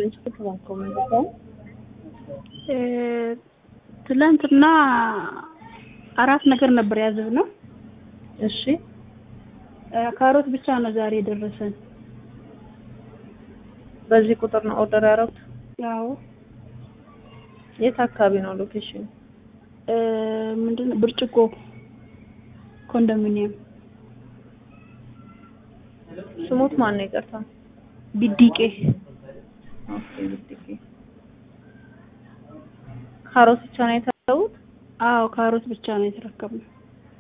ስልክ ባንኮ ነው ትላንትና አራት ነገር ነበር ያዘዝነው። እሺ ካሮት ብቻ ነው ዛሬ የደረሰን። በዚህ ቁጥር ነው ኦርደር ያደረጉት? ያው የት አካባቢ ነው ሎኬሽን? ምንድን ነው ብርጭቆ ኮንዶሚኒየም ስሙት ማን ነው? ይቅርታ። ቢዲቄ ኦኬ ቢዲቄ። ካሮት ብቻ ነው የተረከቡት? አዎ ካሮት ብቻ ነው የተረከብነው።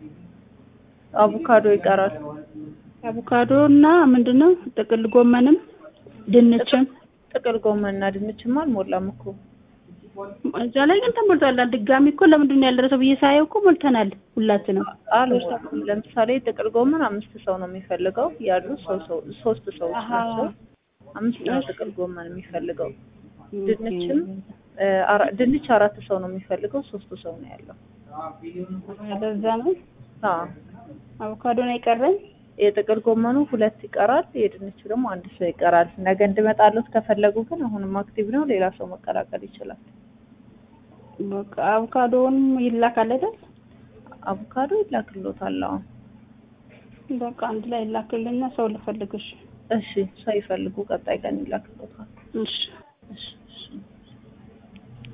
አቮካዶ ይቀራል። አቮካዶ እና ምንድነው ጥቅል ጎመንም ድንችም ጥቅል ጎመን እና ድንችማ አልሞላም እኮ እዛ ላይ ግን ተሞልቷል። ድጋሚ እኮ ለምንድን ነው ያልደረሰው ብዬ ሳየው እኮ ሞልተናል ሁላችንም። አልሞላም። ለምሳሌ ጥቅል ጎመን አምስት ሰው ነው የሚፈልገው ያሉ ሰው ሰው ሶስት ሰዎች ናቸው። አምስት ነው ጥቅል ጎመን የሚፈልገው። ድንችም አራ- ድንች አራት ሰው ነው የሚፈልገው ሶስት ሰው ነው ያለው። ለዛ ነው አዎ አቮካዶ ነው የቀረኝ። የጥቅል ጎመኑ ሁለት ይቀራል። የድንቹ ደግሞ አንድ ሰው ይቀራል። ነገ እንድመጣለት ከፈለጉ ግን አሁንም አክቲቭ ነው። ሌላ ሰው መቀላቀል ይችላል። በቃ አቮካዶውን ይላካል አይደል? አቮካዶ ይላክሎታል። አዎ በቃ አንድ ላይ ይላክልና ሰው ልፈልግሽ። እሺ፣ ሰው ይፈልጉ። ቀጣይ ቀን ይላክሎታል። እሺ እሺ እሺ